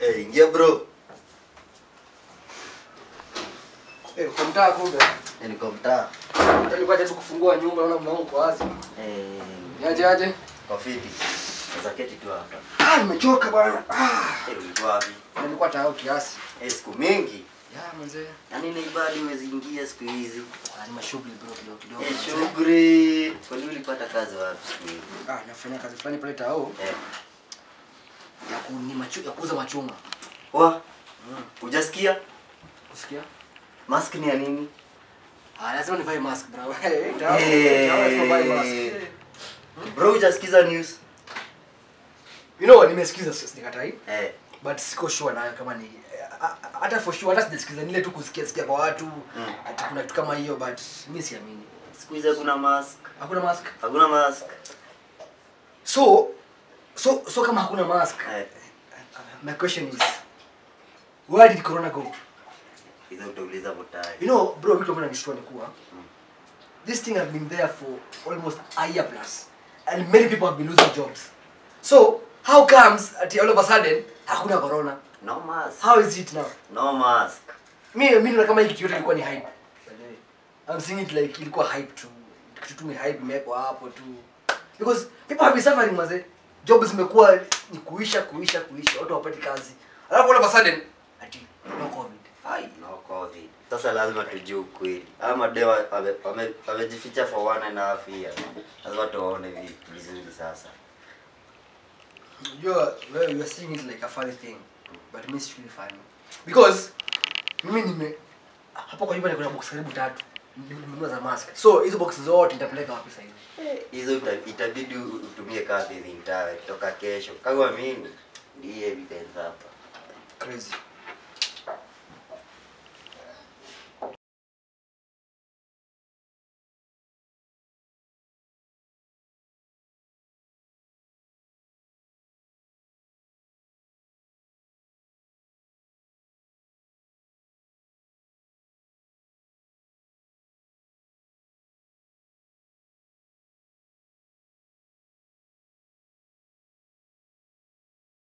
Eh, ingia bro. Eh, uko mtaa kumbe. Eh, niko mtaa. Nilikuwa jaribu kufungua nyumba naona mlango uko wazi. Eh, Niaje aje? kwa fiti. Sasa keti tu hapa. Ah, nimechoka bwana. Ah, Eh, ulikuwa wapi? nilikuwa tayari kiasi. Eh, siku mingi. Ya mzee. Yaani na ibadi huwezi ingia siku hizi. Ah, ni mashughuli bro kidogo kidogo. Eh, mzee. shughuli. Kwani ulipata kazi wapi siku hizi? Ah, nafanya kazi fulani pale tao Eh, ya kuni machu ya kuuza machungwa. wa hujasikia? Usikia? Mask ni ya nini? Ah, lazima nivae mask bro. Eh, tao. Tao lazima nivae mask. Eh. Eh. Bro, hujasikiza news? You know, nimesikiza sasa nikatai. Eh, but siko sure nayo kama ni a- a- hata for sure hata sijasikiza nile tu kusikia sikia kwa watu Mm. ati kuna kitu kama hiyo but mi siamini siku hizi hakuna mask. hakuna mask Hakuna mask. so so so kama hakuna mask Eh, my question is where did corona go hizo utauliza mutai. you know bro vitu ambavyo nanishtua ni kuwa Mm. this thing has been there for almost a year plus and many people have been losing jobs so how comes ati all of a sudden hakuna corona No mask. how is it now No mask. mi mi naona kama hii kitu yote ilikuwa ni hype I'm seeing it like ilikuwa hype tu kitu tu ni hype imewekwa hapo tu because people have been suffering maze jobs zimekuwa ni kuisha kuisha kuisha watu hawapati kazi alafu all of a sudden ati no covid Ai, no COVID. Sasa lazima tujue ukweli. Haya madeo wame- wame- wamejificha for one and a half year. Lazima tuwaone vi- vizuri sasa. unajua wewe you are seeing it like a funny thing but me it's really funny because mimi nime hapo kwa nyumba niko na box karibu tatu nimenunua za mask so hizo box zote nitapeleka wapi sasa hivi Hizo ita- itabidi u- utumie kadhi zintawe kutoka kesho. Kama mimi ndiye evidence hapa. crazy